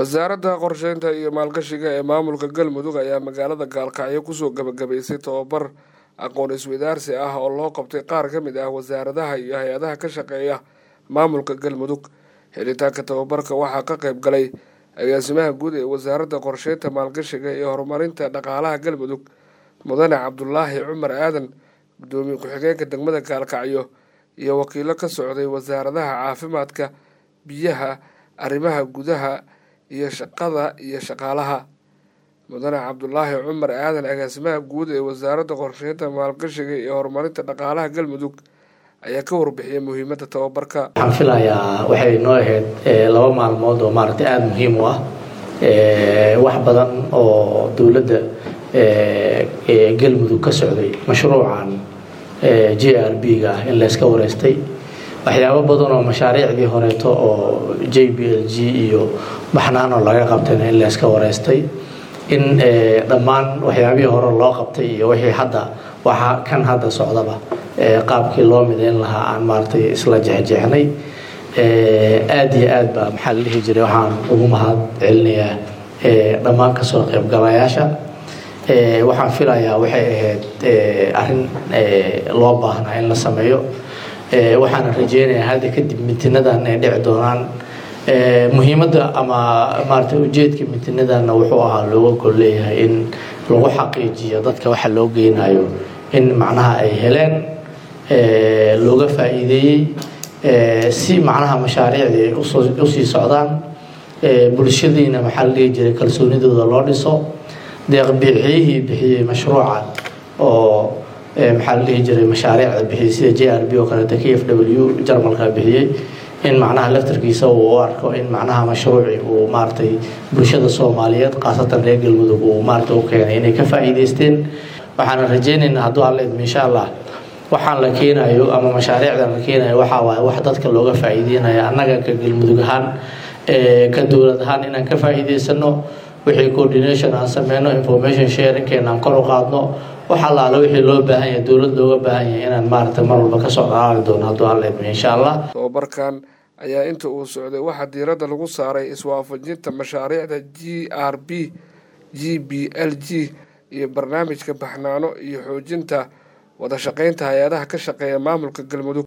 wasaaradda qorsheynta iyo maalgashiga ee maamulka galmudug ayaa magaalada gaalkacyo kusoo gabagabaysay tobabar aqoon isweydaarsi ah oo loo qabtay qaar ka mid ah wasaaradaha iyo hay-adaha ka shaqeeya maamulka galmudug helitaanka tababarka waxaa ka qayb galay agaasimaha guud ee wasaaradda qorsheynta maalgashiga iyo horumarinta dhaqaalaha galmudug mudane cabdulaahi cumar aadan guddoomiye ku-xigeenka degmada gaalkacyo iyo wakiilo ka socday wasaaradaha caafimaadka biyaha arrimaha gudaha iyo shaqada iyo shaqaalaha mudane cabdulaahi cumar aadan agaasimaha guud ee wasaaradda qorsheynta maalgashiga iyo horumarinta dhaqaalaha galmudug ayaa ka warbixiyay muhiimadda tababarka waxaan filayaa waxay noo ahayd laba maalmood oo maaragtay aada muhiim u ah wax badan oo dowladda galmudug ka socday mashruucan j r b ga ah in layska wareystay waxyaabo badan oo mashaariicdii horeeto oo j b l g iyo baxnaano laga qabtayna in layska wareystay in dhammaan waxyaabihii hore loo qabtay iyo wixii hadda waxa kan hadda socdaba qaabkii loo midayn lahaa aan maaragtay isla jexjeexnay aada iyo aad baa maxaa la dhihi jiray waxaan ugu mahad celinayaa dhammaan kasoo qaybgalayaasha waxaan filayaa waxay ahayd arrin loo baahnaa in la sameeyo waxaana rajeynayaa hadda kadib mitinadan ay dhici doonaan muhiimadda ama maaragtay ujeedka mitinadanna wuxuu ahaa looga gol leeyahay in lagu xaqiijiyo dadka waxa loo geynayo in macnaha ay heleen looga faa'iideeyey si macnaha mashaariicdii ay usii socdaan bulshadiina maxaa la dhihi jiray kalsoonidooda loo dhiso deeqbixiyihii bixiyey mashruucan oo maxaa la dhihi jiray mashaariicda bixiyey sida j r b oo kaleeto k f w jarmalka bixiyey in macnaha laftarkiisa uu u arko in macnaha mashruuci uu maaragtay bulshada soomaaliyeed khaasatan reer galmudug uu maaragtay u keenay inay ka faa'iideysteen waxaana rajeynaynaa hadduu alla idmo insha allah waxaan la keenayo ama mashaariicdan la keenayo waxaa waaye wax dadka looga faa'iideynayo annaga ka galmudug ahaan ka dowlad ahaan inaan ka faa'iideysano wixii coordination aan sameyno information sharingkeena aan kor u qaadno wax allaale wixii loo baahan yahay dowlad looga baahan yahay inaan maaragtay mar walba kasoo dhalaali doono hadduu alla idmo insha allah tababarkan ayaa inta uu socday waxaa diiradda lagu saaray iswaafajinta mashaariicda g r b g b l g iyo barnaamijka baxnaano iyo xoojinta wada shaqeynta hay-adaha ka shaqeeya maamulka galmudug